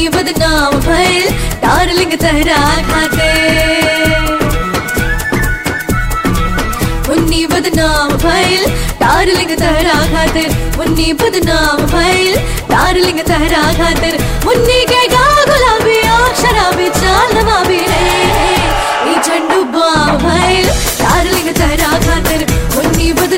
मुन्नी बदनाम भइल डार्लिंग तहरा खातिर मुन्नी बदनाम भइल डार्लिंग तहरा खातिर मुन्नी बदनाम भइल डार्लिंग तहरा खातिर मुन्नी के गा गुलाबी और शराबी चाल नवाबी रे ई झंडू बाम भइल डार्लिंग तहरा खातिर मुन्नी बदनाम